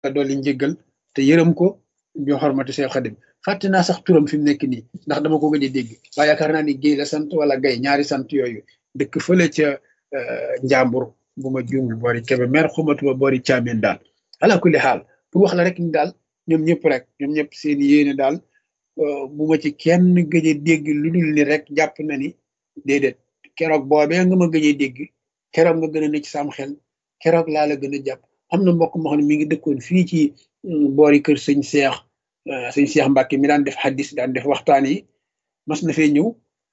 dolli njëggal te yërëm ko bi xormati Seex Xadim fàtte naa sax turam fi mu nekk nii ndax dama ko gëj a dégg waaye yaakaar naa ni Géy la sant wala Gay ñaari sant yooyu dëkk fële ca njàmbur bu ma juumul boori kebe mer xumatuma boori caameen daal ala kulli xaal pour wax la rek ni daal ñoom ñëpp rek ñoom ñëpp seen yéene daal bu ma ci kenn gëj a dégg lu dul ni rek jàpp na ni déedéet keroog boobee nga ma gëj a dégg keroog nga gën a ne ci sam xel keroog laa la gën a jàpp am na mbokk moo xam ne mi ngi dëkkoon fii ci boori kër sëñ Seex sëñ Seex Mbàkke mi daan def xaddis daan def waxtaan yi mas na fee ñëw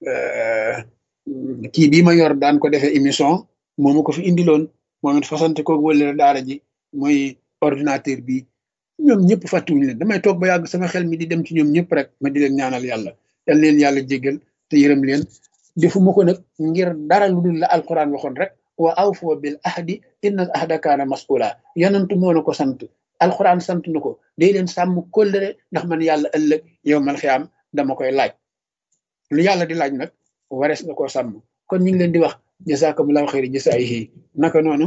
kii bii ma yor daan ko defee émission moomu ko fi indiloon moom it fasante ko wëlale daara ji mooy ordinateur bi ñoom ñëpp fàttiwuñu leen damay toog ba yàgg sama xel mi di dem ci ñoom ñëpp rek ma di leen ñaanal yàlla yal leen yàlla jéggal te yërëm leen defuma ko nag ngir dara lu dul la alquran waxoon rek wa awfoo bil ahdi inna al ahda kaana mas'ula yanantu moo na ko sant alquran sant na ko day leen sàmm kóllëre ndax man yàlla ëllëg yow man xiyaam dama koy laaj lu yàlla di laaj nag warees na koo sàmm kon ñu ngi leen di wax jazakumullahu xayri jasaayihi naka noonu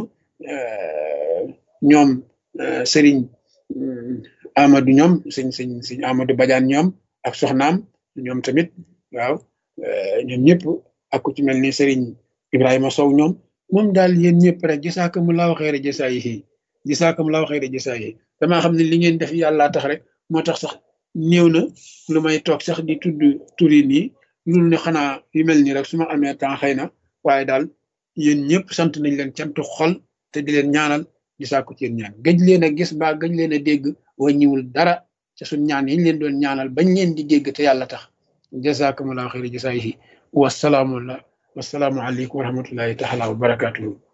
ñoom sëriñ Amadou ñoom sëñ sëñ sëñ Amadou Badiane ñoom ak soxnaam ñoom tamit waaw ñoom ñëpp ak ku ci mel ni sëriñ Ibrahima Sow ñoom moom daal yéen ñëpp rek jazakumullahu xayri jasaayihi jazakumullahu xayri jasaayihi damaa xam ne li ngeen def yàllaa tax rek moo tax sax néew na lu may toog sax di tudd turi nii loolu ne xanaa yu mel nii rek su ma amee temps xëy na waaye daal yéen ñëpp sant nañ leen cantu xol te di leen ñaanal di sàkku ci yéen ñaan gëj leen a gis ba gëj leen a dégg wàññiwul dara ca suñ ñaan yi ñu leen doon ñaanal bañ leen di dégg te yàlla tax jazakumullahu xayri jasaayihi wasalaamu wasalaamu aleykum wa rahmatullahi taala wa barakatuhu